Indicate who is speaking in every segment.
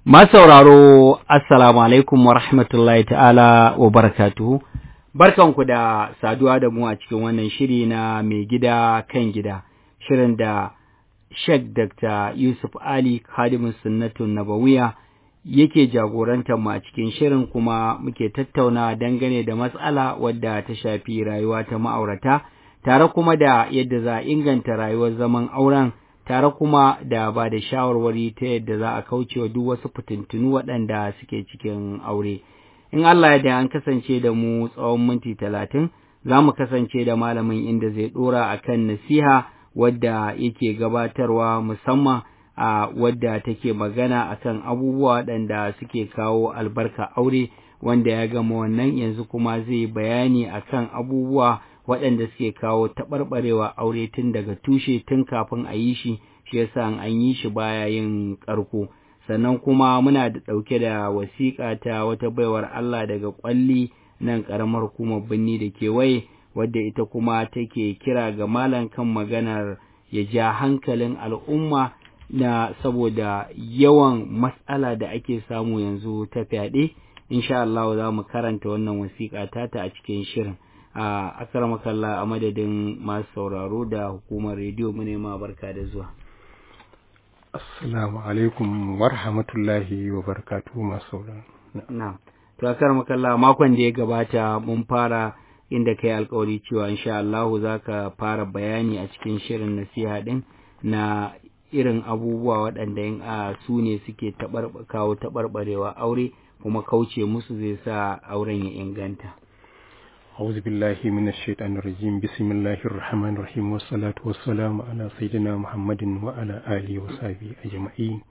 Speaker 1: Masauraro, Assalamu alaikum wa rahmatullahi ta'ala wa barakatuhu. Barkanku da saduwa da mu a cikin wannan shiri na mai gida kan gida, shirin da Sheikh Dr. Yusuf Ali Khadimin Sunnatun Nabawiya yake jagorantar mu a cikin shirin kuma muke tattauna dangane da matsala wadda ta shafi rayuwa ta ma'aurata, tare kuma da yadda za a inganta rayuwar zaman auren. tare kuma da ba da shawarwari ta yadda za a kauce wa duk wasu fitintunu waɗanda suke cikin aure. In Allah ya da an kasance da mu tsawon minti talatin, za mu kasance da malamin inda zai ɗora a kan nasiha wadda yake gabatarwa musamman a wadda take magana a kan abubuwa waɗanda suke kawo albarka aure wanda ya gama wannan yanzu kuma zai bayani a kan abubuwa waɗanda suke kawo taɓarɓarewa aure tun daga tushe tun kafin a yi shi shi yasa an yi shi baya yin ƙarko sannan kuma muna da ɗauke da wasiƙa ta wata baiwar Allah daga ƙwalli nan ƙaramar hukumar birni da kewaye wadda ita kuma take kira ga malam kan maganar ya ja hankalin al'umma na saboda yawan matsala da ake samu yanzu ta fyaɗe insha Allah za mu karanta wannan wasiƙa tata a cikin shirin a akramakalla a madadin masu sauraro da hukumar rediyo mu ma barka da zuwa
Speaker 2: assalamu alaikum wa rahmatullahi wa barakatuhu masu sauraro
Speaker 1: na to akramakalla makon da ya gabata mun fara inda kai alkawari cewa insha Allah za ka fara bayani a cikin shirin nasiha din na irin abubuwa waɗanda in a su ne suke kawo taɓarɓarewa aure kuma kauce musu zai sa auren ya inganta
Speaker 2: أعوذ بالله من الشيطان الرجيم بسم الله الرحمن الرحيم والصلاة والسلام على سيدنا محمد وعلى آله وصحبه أجمعين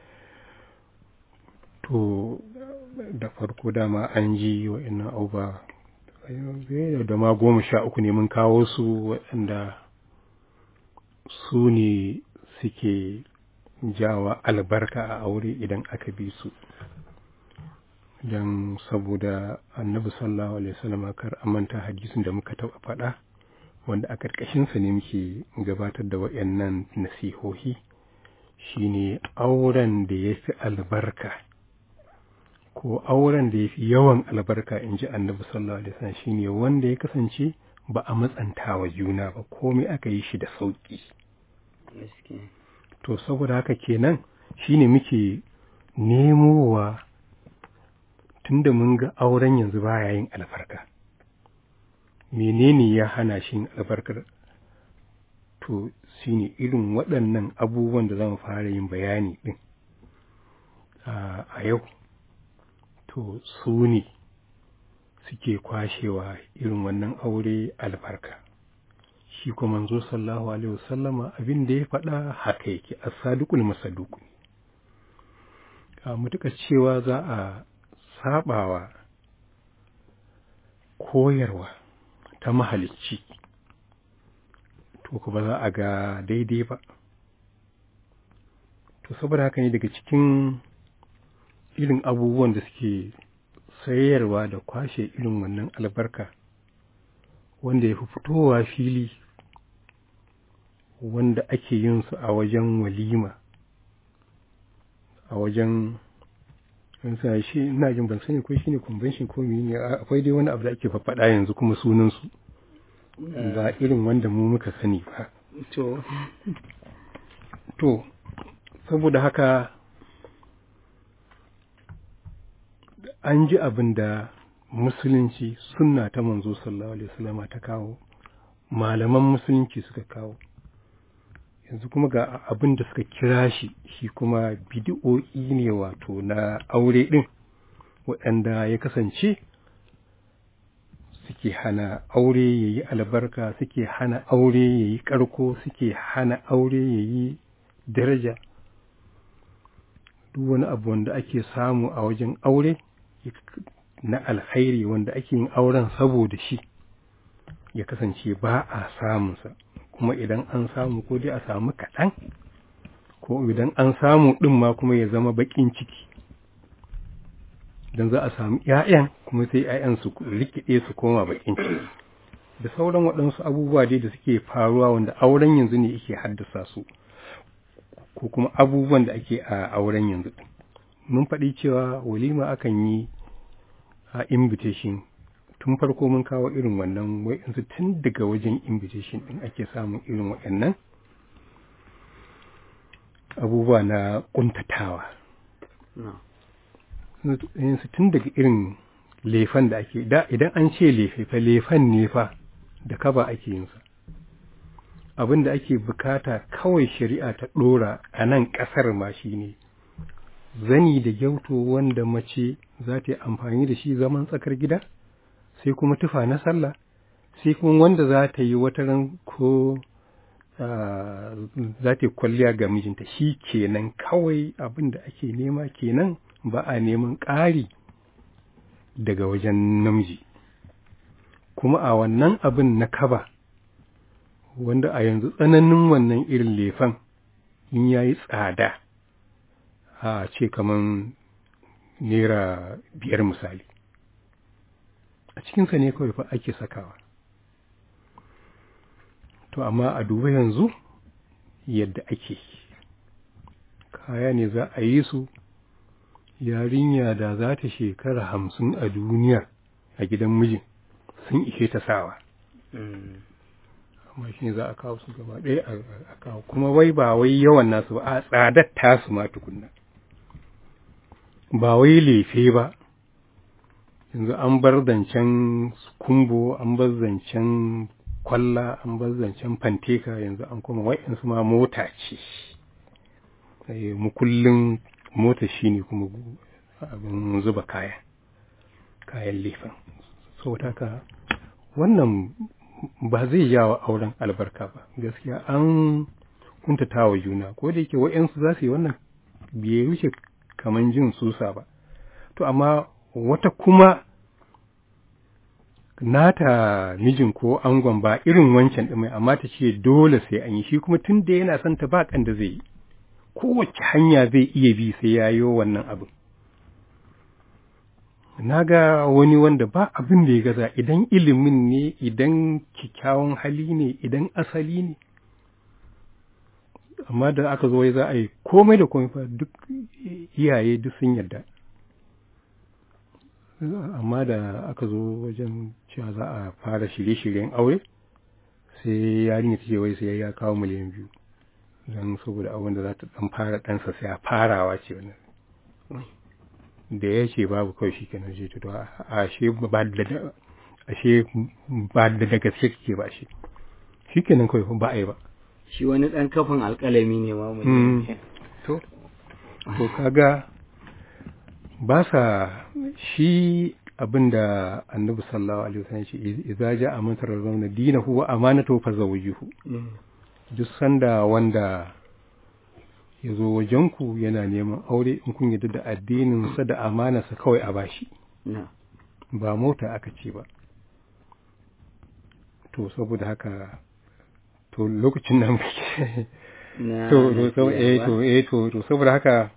Speaker 2: to da farko dama an ji wa'annan auba da ma goma sha uku ne mun kawo su waɗanda su ne suke jawa albarka a aure idan aka bi su don saboda annabi sallallahu alaihi wasallam kar manta hadisin da muka taɓa faɗa wanda a ƙarƙashinsa ne muke gabatar da waɗannan nasihohi shine auren da ya fi albarka ko auren da ya fi yawan albarka in ji annabi sallallahu alaihi wasallam shine wanda ya kasance ba a matsanta wa juna ba komai aka yi shi da sauƙi to saboda haka kenan shine muke nemowa tunda mun ga auren yanzu baya yin albarka menene ya hana shi yin albarkar to shine irin waɗannan abubuwan da zamu fara yin bayani ɗin a yau to su ne suke kwashewa irin wannan aure albarka shi kuma manzo sallallahu alaihi wasallama abin da ya faɗa haka yake as-sadiqul masaduq a mutuka cewa za a sabawa koyarwa ta mahalicci to ku ba za a ga daidai ba to saboda haka ne daga cikin irin abubuwan da suke sayarwa da kwashe irin wannan albarka wanda ya fi fitowa fili wanda ake yin su a wajen walima a wajen sa shi ina jin ban sani ko shine convention ko mene akwai dai wani abu da ake faɗa yanzu kuma sunan su ba irin wanda mu muka sani ba
Speaker 1: to
Speaker 2: to saboda haka an ji abin da musulunci sunna ta manzo sallallahu alaihi wasallama ta kawo malaman musulunci suka kawo yanzu kuma ga abin da suka kira shi shi kuma bidi'o'i ne wato na aure ɗin waɗanda ya kasance suke hana aure ya yi albarka suke hana aure ya yi ƙarko suke hana aure ya yi daraja duk wani abu wanda ake samu a wajen aure na alkhairi wanda ake yin auren saboda shi ya kasance ba a samunsa kuma idan an samu ko dai a samu kaɗan ko idan an samu ɗin ma kuma ya zama baƙin ciki don za a samu ‘ya'yan kuma sai ‘ya'yan su rikide su koma baƙin ciki da sauran waɗansu abubuwa dai da suke faruwa wanda auren yanzu ne yake haddasa su ko kuma abubuwan da ake a auren yanzu mun faɗi cewa walima akan yi a invitation tun farko mun kawo irin wannan wa'insu tun daga wajen invitation ɗin ake samun irin waɗannan abubuwa na ƙuntatawa yanzu tun daga irin lefan da ake da idan an ce lefe fa lefan ne fa da kaba ake yinsa abin da ake bukata kawai shari'a ta ɗora a nan ƙasar ma shi ne zani da gyauto wanda mace za ta yi amfani da shi zaman tsakar gida sai kuma tufa na sallah sai kuma wanda za ta yi wata ran ko za ta yi kwalliya ga mijinta shi kenan kawai abin da ake nema kenan ba a neman ƙari daga wajen namiji kuma a wannan abin na kaba wanda a yanzu tsananin wannan irin lefan in ya yi tsada a ce kaman naira biyar misali a cikinsa ne kawai fa ake sakawa to amma a duba yanzu yadda ake kaya ne za a yi su yarinya da za ta shekara hamsin a duniya a gidan mijin sun ishe ta sawa amma shi za a kawo su gaba ɗaya a kawo kuma wai ba wai yawan nasu ba a tsadar tasu ma tukunna ba wai lefe ba yanzu an bar zancen kumbo an bar zancen kwalla an bar zancen fanteka yanzu an kuma wa'insu ma mota ce mukullin mota shi ne kuma abin zuba kaya kayan lefen saboda haka wannan ba zai jawo auren albarka ba gaskiya an kuntata wa juna ko da yake wa'yansu za su yi wannan bai wuce kaman jin susa ba to amma wata kuma nata mijin ko angon ba irin wancan ɗin mai amma ta ce dole sai an yi shi kuma tun da yana son ta ba kan da zai yi kowace hanya zai iya bi sai ya yi wannan abin na ga wani wanda ba abin da ya gaza idan ilimin ne idan kyakkyawan hali ne idan asali ne amma da aka zo za a yi komai da komai fa duk iyaye duk sun yarda amma da aka zo wajen cewa za a fara shirye-shiryen aure sai yarinya ta ce wai sai ya kawo miliyan biyu don saboda abin da za ta dan fara ɗansa sai a farawa ce wannan da ya ce babu kawai shi kenan ce to ashe ba da ashe ba da da gaske kake ba shi shi kenan kawai ba a yi ba
Speaker 1: shi wani ɗan kafin alƙalami ne ma
Speaker 2: to to kaga ba sa shi abinda annabi sallallahu alaihi wasallam ce idza ja'a man tarzawna dinahu wa amanatahu fazawjuhu duk sanda wanda ya zo wajenku yana neman aure in kun yadda da addininsa da amanarsa kawai a bashi ba mota aka ce ba to saboda haka to lokacin nan to to eh to eh to to saboda haka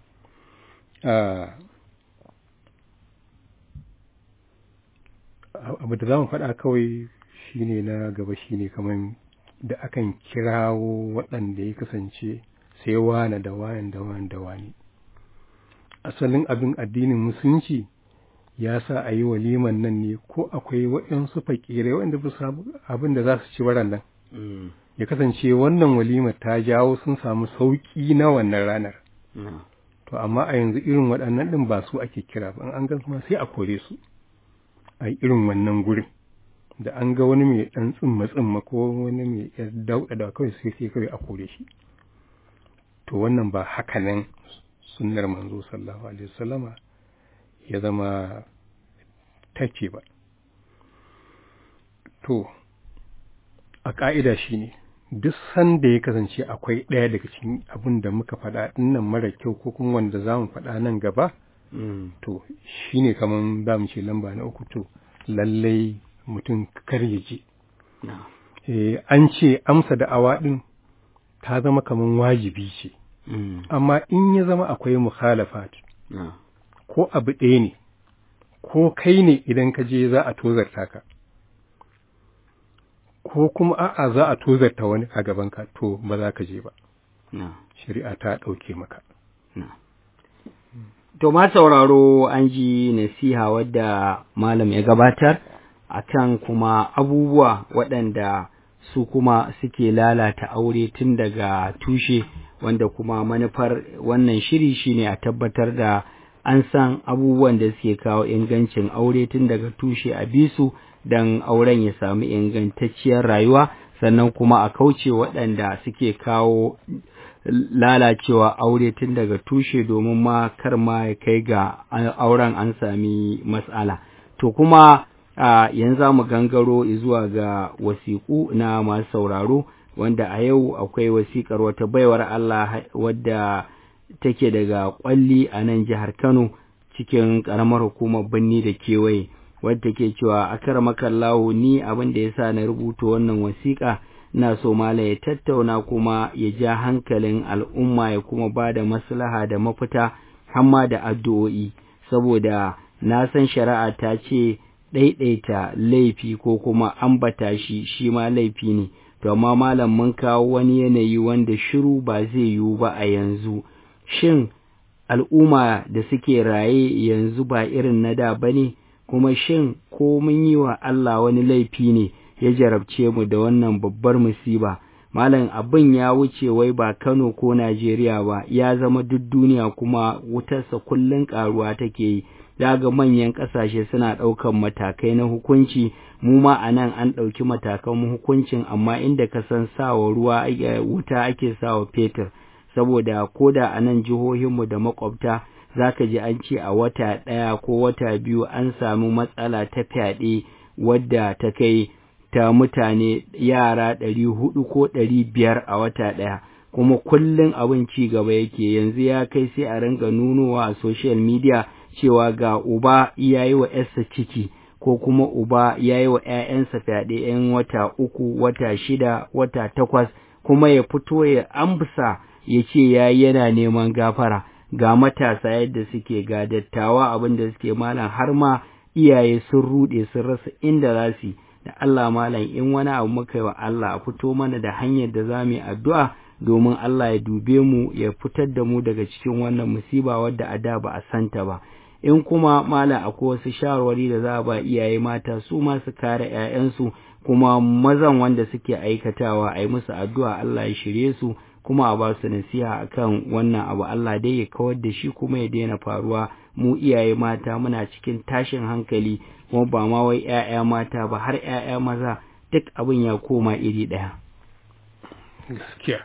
Speaker 2: abu da za mu faɗa kawai shine na gaba shine kamar da akan kirawo waɗanda ya kasance sai wane da wane da wane da wane asalin abin addinin musulunci ya sa a yi waliman nan ne ko akwai waɗansu fakirai waɗanda ba su abin da za su ci waran nan ya kasance wannan walimar ta jawo sun samu sauƙi na wannan ranar to amma a yanzu irin waɗannan ɗin ba su ake kira ba an gan ma sai a kore su a irin wannan gurin da an ga wani mai ɗan tsimma tsimma ko wani mai dauɗa da kawai sai sai kawai a kore shi to wannan ba haka nan sunnar manzo sallallahu alaihi wasallama ya zama take ba to a ƙa'ida shi ne duk sanda ya kasance akwai ɗaya daga cikin abin da muka faɗa nan mara kyau ko kuma wanda za mu faɗa nan gaba to shi ne kamar za mu ce lamba na uku to lallai mutum kar ya je an ce amsa da awa ɗin ta zama kamar wajibi ce amma in ya zama akwai mukhalafat ko abu ɗaya ne ko kai ne idan ka je za a tozarta ka ko kuma a'a za a tozarta wani a gabanka to ba za ka je ba shari'a ta ɗauke maka
Speaker 1: To ma sauraro an ji nasiha wadda malam ya gabatar akan kuma abubuwa waɗanda su kuma suke lalata aure tun daga tushe wanda kuma manufar wannan shiri shine a tabbatar da an san abubuwan da suke kawo ingancin aure tun daga tushe a bisu don auren ya samu ingantacciyar rayuwa sannan kuma a kauce waɗanda suke kawo lalacewa aure tun daga tushe domin ma kar ma ya kai ga auren an sami matsala to kuma yanzu mu gangaro zuwa ga wasiƙu na masu sauraro wanda a yau akwai wasiƙar wata baiwar Allah wadda take daga ƙwalli a nan jihar Kano cikin ƙaramar hukumar birni da kewaye wadda ke cewa akaramakallahu ni abin da yasa na rubuta wannan wasiƙa ina so mala ya tattauna kuma ya ja hankalin al'umma ya kuma ba da maslaha da mafita hamma da addu'o'i saboda na san shari'a ta ce ɗaiɗaita laifi ko kuma ambata shi shi ma laifi ne to amma malam mun kawo wani yanayi wanda shiru ba zai yiwu ba a yanzu shin al'umma da suke raye yanzu ba irin na da ba ne kuma shin ko mun yi wa Allah wani laifi ne ya jarabce mu da wannan babbar musiba malam abin ya wuce wai ba Kano ko Najeriya ba ya zama duk duniya kuma wutarsa kullun karuwa take yi daga manyan ƙasashe suna ɗaukan matakai na hukunci mu ma a nan an ɗauki matakan hukuncin amma inda ka san sawa ruwa wuta ake sawa fetur saboda ko da a nan jihohinmu da makwabta za ka ji an ce a wata ɗaya ko wata biyu an samu matsala ta fyaɗe wadda ta kai ta mutane yara ɗari hudu ko ɗari biyar a wata ɗaya kuma kullum abin ci gaba yake yanzu ya kai sai a ringa nunowa a social media cewa ga uba ya yi wa ‘yarsa ciki ko kuma uba ya yi wa ‘ya'yansa fyaɗe ‘yan wata uku wata shida wata takwas kuma ya fito ya amsa ya ce ya yana neman gafara ga matasa yadda suke ga dattawa abin da suke malam har ma iyaye sun ruɗe sun rasa inda za su da Allah malam in wani abu muka yi wa Allah a fito mana da hanyar da za mu yi addu'a domin Allah ya dube mu ya fitar da mu daga cikin wannan musiba wadda a da ba a santa ba in kuma malam akwai wasu shawarwari da za a ba iyaye mata su ma su kare 'ya'yansu kuma mazan wanda suke aikatawa a yi musu addu'a Allah ya shirye su kuma a ba su nasiha akan wannan abu Allah dai ya kawar da shi kuma ya daina faruwa mu iyaye mata muna cikin tashin hankali kuma ba ma wai ƴaƴa mata ba har ƴaƴa maza duk abin ya koma iri ɗaya
Speaker 2: gaskiya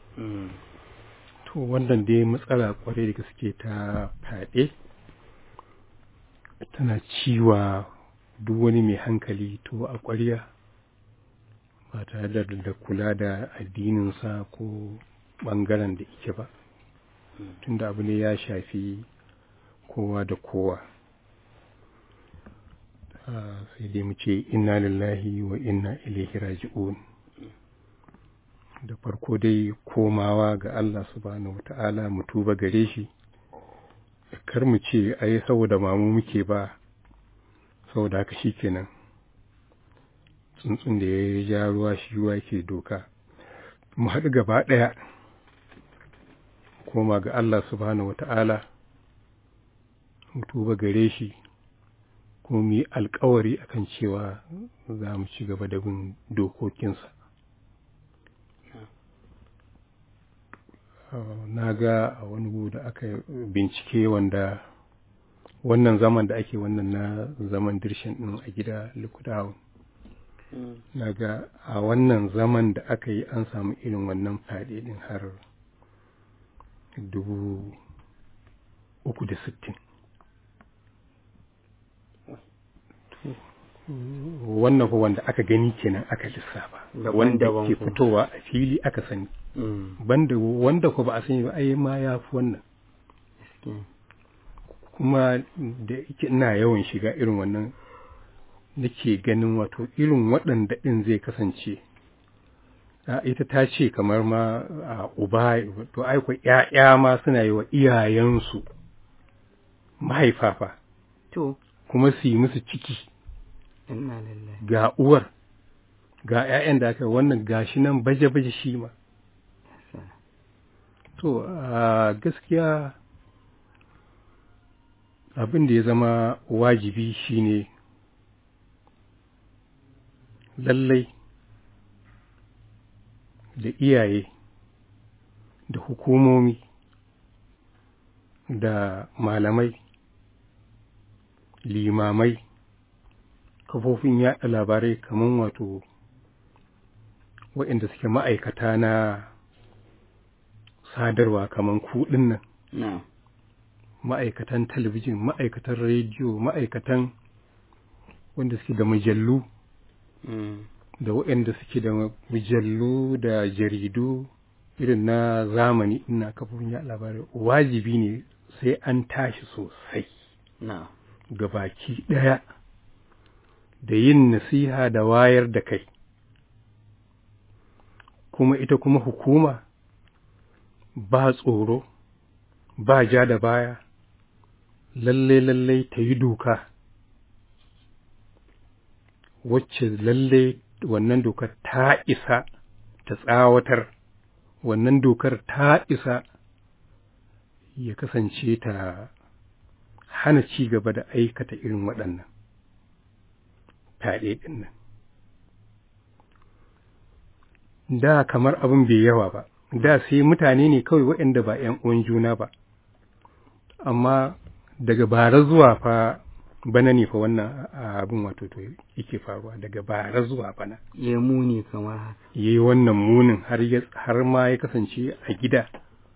Speaker 2: to wannan dai matsala kwarai da gaske ta fyaɗe tana ciwa duk wani mai hankali to a ƙwarya ba tare da kula da addininsa ko ɓangaren da ike ba tunda abu ne ya shafi kowa da kowa sai dai mu ce inna lillahi wa inna ilaihi raji'un da farko dai komawa ga Allah subhanahu wata'ala mu tuba gare shi kar mu ce ai saboda mamu muke ba saboda haka shikenan tsuntsun da ya ja ruwa shi ruwa ke doka mu haɗu gaba ɗaya koma ga Allah subhanahu wata'ala mu tuba gare shi kuma mu yi alkawari akan cewa za mu ci gaba da bin dokokinsa na ga a wani da aka bincike wanda wannan zaman da ake wannan na zaman dirshin ɗin a gida likudawa na ga a wannan zaman da aka yi an samu irin wannan fyaɗe ɗin har dubu uku da sittin wannan ko wanda aka gani kenan aka lissafa wanda ke fitowa a fili aka sani banda wanda ko ba a sani ba ai ma ya fi wannan kuma da yake ina yawan shiga irin wannan nake ganin wato irin waɗanda ɗin zai kasance ita ta ce kamar ma a uba to aiko ‘ya'ya ma suna yi wa iyayensu mahaifafa
Speaker 1: to
Speaker 2: kuma su yi musu ciki ga uwar ga ‘ya'yan da aka wannan gashi nan baje-baje shi ma to gaskiya abin da ya zama wajibi shine lallai da iyaye da hukumomi da malamai limamai kafofin yaɗa labarai kamar wato waɗanda suke ma'aikata na sadarwa kamar kuɗin nan
Speaker 1: na
Speaker 2: ma'aikatan talabijin ma'aikatan rediyo ma'aikatan wanda suke da mujallu
Speaker 1: mm,
Speaker 2: da waɗanda suke da mujallu da jaridu irin na zamani ina kafofin yaɗa labarai wajibi ne sai an tashi sosai
Speaker 1: na
Speaker 2: ga baki ɗaya da yin nasiha da wayar da kai kuma ita kuma hukuma ba tsoro ba ja da baya lalle lalle ta yi doka wacce lalle wannan dokar ta isa ta tsawatar wannan dokar ta isa ya kasance ta hana ci gaba da aikata irin waɗannan fyaɗe ɗin nan da kamar abin bai yawa ba da sai mutane ne kawai waɗanda ba ‘yan uwan juna ba amma daga bara zuwa fa bana ne fa wannan abin wato to yake faruwa daga bara zuwa bana
Speaker 1: ya muni kamar haka
Speaker 2: yayi wannan munin har ya har ma ya kasance a gida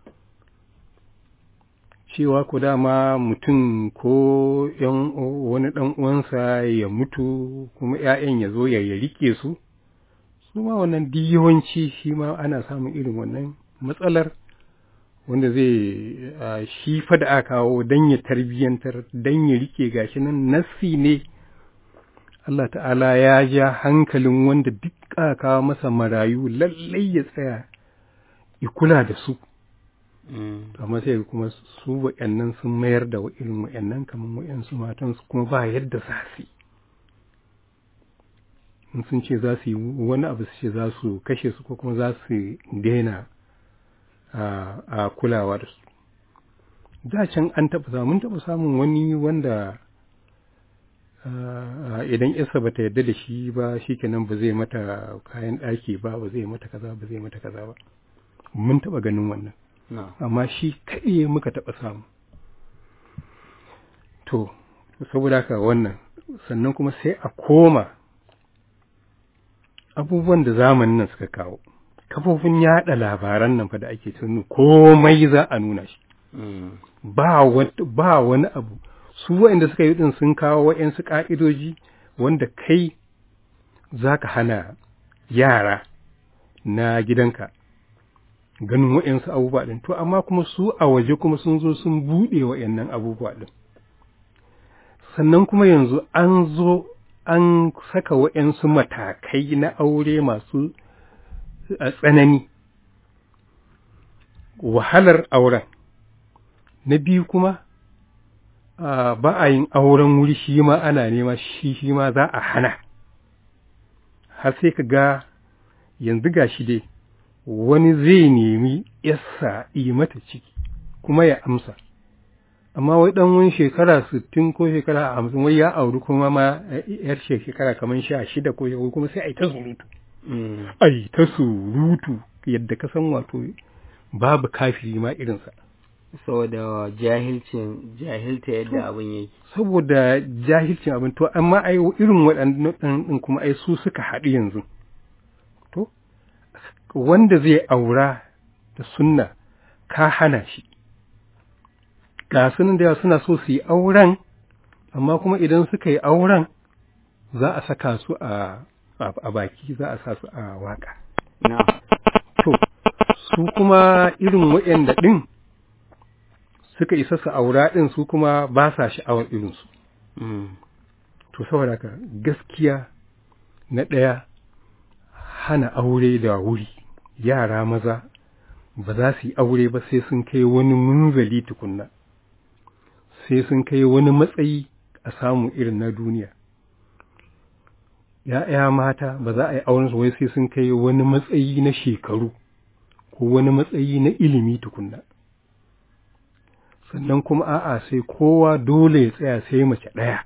Speaker 2: cewa ko dama mutum ko yan wani dan uwansa ya mutu kuma ƴaƴan ya zo ya rike su su ma wannan yawanci shi ma ana samun irin wannan matsalar wanda zai shi fa da aka kawo dan ya tarbiyyantar dan ya rike gashi nan nassi ne Allah ta'ala ya ja hankalin wanda duk aka kawo masa marayu lallai ya tsaya ya kula da su amma sai kuma su waɗannan sun mayar da irin waɗannan kamar waɗansu matan su kuma ba yadda za su in sun ce za su yi wani abu su ce za su kashe su ko kuma za su daina a kulawa da su da can an taɓa samun mun taɓa samun wani wanda idan isa ba ta yarda da shi ba shi kenan ba zai mata kayan ɗaki ba ba zai mata kaza ba zai mata kaza ba mun taɓa ganin wannan amma shi kaɗai muka taɓa samu to saboda haka wannan sannan kuma sai a koma abubuwan da zamanin nan suka kawo kafofin yaɗa labaran nan fa da ake tunu komai za a nuna shi ba wani abu su waɗanda suka yi ɗin sun kawo waɗansu ƙa'idoji wanda kai za ka hana yara na gidanka ganin waɗansu abubuwa ɗin to amma kuma su a waje kuma sun zo sun buɗe waɗannan abubuwa ɗin sannan kuma yanzu an zo an saka waɗansu matakai na aure masu tsanani wahalar auren na biyu kuma ba a yin auren wuri shi ma ana nema shi shi ma za a hana har sai ka ga yanzu ga shi dai wani zai nemi yassa yi mata ciki kuma ya amsa amma wai dan wani shekara sittin ko shekara hamsin wai ya auri kuma ma yar shekara kamar sha shida ko shekara kuma sai a yi ta surutu ai ta surutu yadda ka san wato babu kafiri ma irinsa
Speaker 1: saboda jahilcin jahilta yadda abin yake
Speaker 2: saboda jahilcin abin to amma ai irin waɗannan ɗin kuma ai su suka haɗu yanzu to wanda zai aura da sunna ka hana shi ga sunan da suna so su yi auren amma kuma idan suka yi auren za a saka su a a baki za a sa su a waka to su kuma irin waɗanda ɗin suka isa su aura ɗin su kuma ba sa sha'awar irinsu. To saboda haka gaskiya na ɗaya hana aure da wuri yara maza ba za su yi aure ba sai sun kai wani munzali tukunna sai sun kai wani matsayi a samu irin na duniya. ‘Ya'ya mata ba za a yi auren wai sai sun kai wani matsayi na shekaru ko wani matsayi na ilimi tukunna. sannan kuma a'a sai kowa dole ya tsaya sai mace ɗaya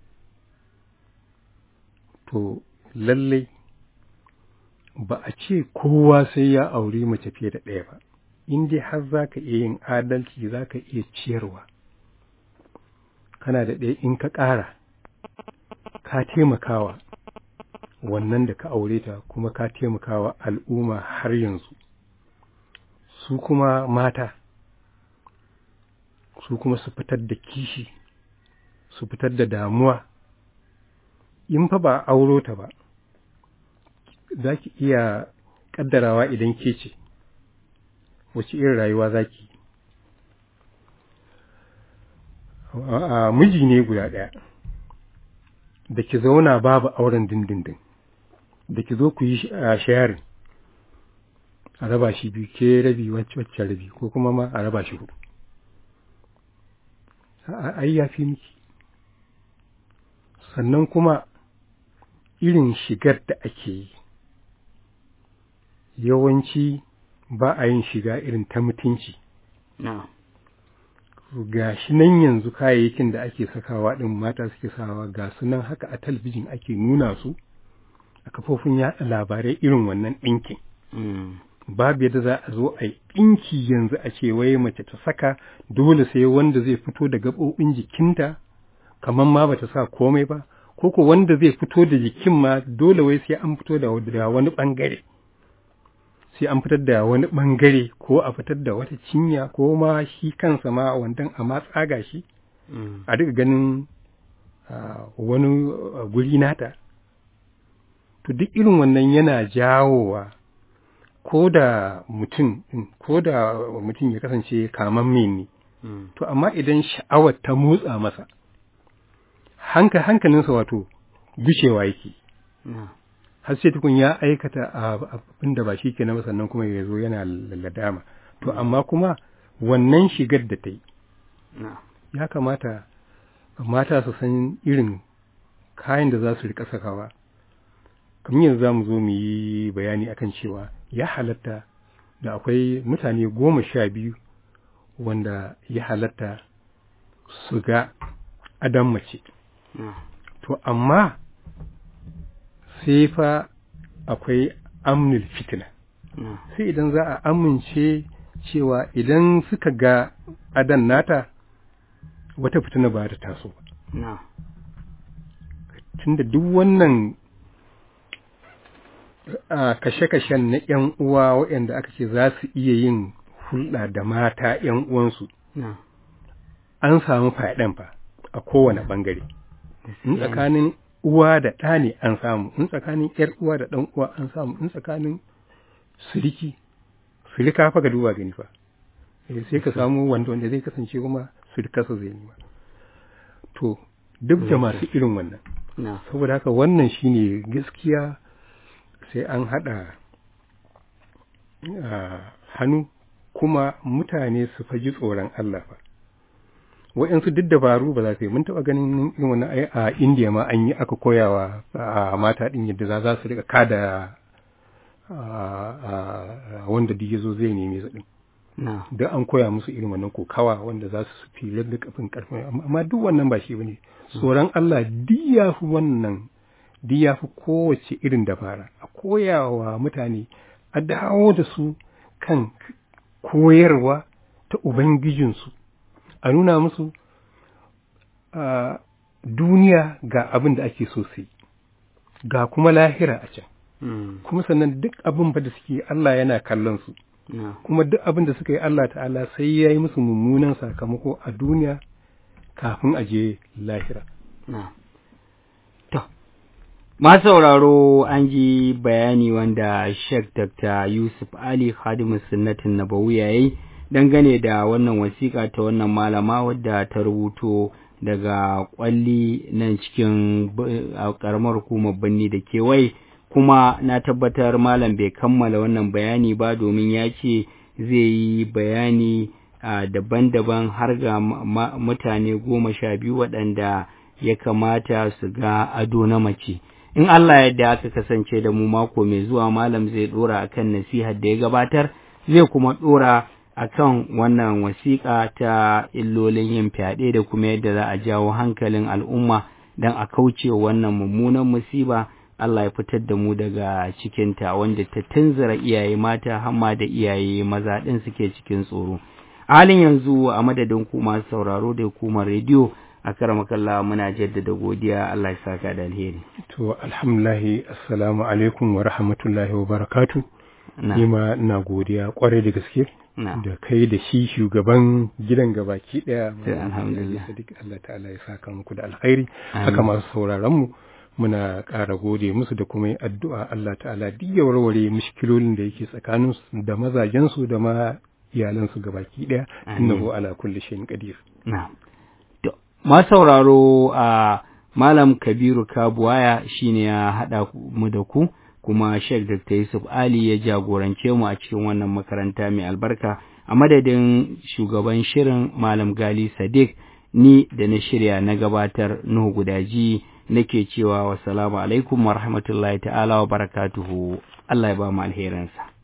Speaker 2: to lallai ba a ce kowa sai ya auri mace fiye da ɗaya ba in dai har za ka iya yin adalci za ka iya ciyarwa kana da ɗaya in ka ƙara ka taimakawa wannan da ka aure ta kuma ka taimakawa al'umma har yanzu su kuma mata su kuma su fitar da kishi su fitar da damuwa in fa ba auro ta ba za ki iya ƙaddarawa idan ke ce wace irin rayuwa za ki a miji ne guda ɗaya da ki zauna babu auren dindindin da ki zo ku yi sharing a raba shi biyu ke rabi wacce rabi ko kuma ma a raba shi hudu ai ya fi miki sannan kuma irin shigar da ake yi yawanci ba a yin shiga irin ta mutunci ga shi nan yanzu kayayyakin da ake sakawa ɗin mata suke sawa ga su nan haka a talbijin ake nuna su a kafofin yaɗa labarai irin wannan ɗinkin babu yadda za a zo a yi ɗinki yanzu a ce wai mace ta saka dole sai wanda zai fito da gaɓoɓin jikinta kamar ma bata sa komai ba ko ko wanda zai fito da jikin ma dole wai sai an fito da wani ɓangare sai an fitar da wani ɓangare ko a fitar da wata cinya ko ma shi kansa ma wandan a ma tsaga shi a duka ganin wani guri nata to duk irin wannan yana jawowa ko da mutum ko da mutum ya kasance kamamme ne to amma idan sha'awar ta motsa masa hanka hankalinsa wato gushewa yake har sai tukun ya aikata abin da ba shi ke na sannan kuma ya zo yana ladama to amma kuma wannan shigar da ta yi ya kamata mata su san irin kayan da za su rika sakawa kamar yanzu za mu zo mu yi bayani akan cewa ya halatta da akwai mutane goma sha biyu wanda ya halatta su ga adam mace to amma sai fa akwai amnul fitina sai idan za a amince cewa idan suka ga adan nata wata fitina ba ta taso ba tunda duk wannan kashe-kashen na ‘yan uwa waɗanda aka ce za su iya yin hulɗa da mata ‘yan uwansu an samu faɗan fa a kowane ɓangare in tsakanin uwa da ɗa ne an samu in tsakanin ‘yar uwa da ɗan uwa an samu in tsakanin siriki sirika fa ga duba gani fa sai ka samu wanda wanda zai kasance kuma sirikarsa zai nema to duk da masu irin wannan saboda haka wannan shine gaskiya sai an haɗa hannu kuma mutane su faji tsoron Allah fa wa'yansu duk dabaru ba za su yi mun taɓa ganin irin wannan ai a indiya ma an yi aka koyawa a mata ɗin yadda za su rika kada wanda duk ya zo zai neme su ɗin da an koya musu irin wannan kokawa wanda za su fi da kafin karfin amma duk wannan ba shi bane tsoron Allah duk ya fi wannan duk ya fi kowace irin dabara a koyawa mutane a dawo da su kan koyarwa ta ubangijinsu a nuna musu a duniya ga abin da ake so su ga kuma lahira a can kuma sannan duk abin da suke Allah yana kallon su kuma duk abin da suka yi Allah ta'ala sai ya yi musu mummunan sakamako a duniya kafin a je lahira.
Speaker 1: To, ma sauraro an ji bayani wanda Sheikh Dr. Yusuf Ali Khadimu Sunnatin Nabawi ya yi dangane da wannan wasiƙa ta wannan malama wadda ta rubuto daga kwalli nan cikin ƙaramar hukumar birni da kewaye. kuma na tabbatar malam bai kammala wannan bayani ba domin ya ce zai yi bayani daban-daban har ga mutane goma sha biyu waɗanda ya kamata su ga ado na mace in Allah yadda aka kasance da mu mako mai zuwa malam zai ɗora akan nasihar da ya gabatar zai kuma ɗora akan wannan wasiƙa ta illolin yin fyaɗe da kuma yadda za a jawo hankalin al'umma don a kauce wannan mummunan musiba Allah ya fitar da mu daga cikinta wanda ta tunzura iyaye mata hamma da iyaye maza ɗin suke cikin tsoro. halin yanzu a madadin ku masu sauraro da hukumar rediyo a karamakalla muna jaddada godiya Allah ya saka da alheri.
Speaker 2: To alhamdulahi assalamu alaikum wa rahmatullahi wa barakatu. Ni ma ina godiya kwarai da gaske. Da kai da shi shugaban gidan gabaki daya.
Speaker 1: Alhamdulillah.
Speaker 2: Allah ta'ala ya saka muku da alkhairi. Haka masu sauraron mu muna ƙara gode musu da kuma addu'a Allah ta'ala duk ya warware mushkilolin da yake tsakanin da mazajensu da ma iyalansu gabaki ɗaya innahu ala kulli shay'in qadir
Speaker 1: na'am to ma sauraro a malam kabiru kabuwaya shine ya hada mu da ku kuma Sheikh Dr. Yusuf Ali ya jagorance mu a cikin wannan makaranta mai albarka a madadin shugaban shirin malam Gali Sadiq ni da na shirya na gabatar Nuhu Gudaji nake cewa wassalamu alaikum wa rahmatullahi ta'ala wa barakatuhu Allah ya ba mu alherinsa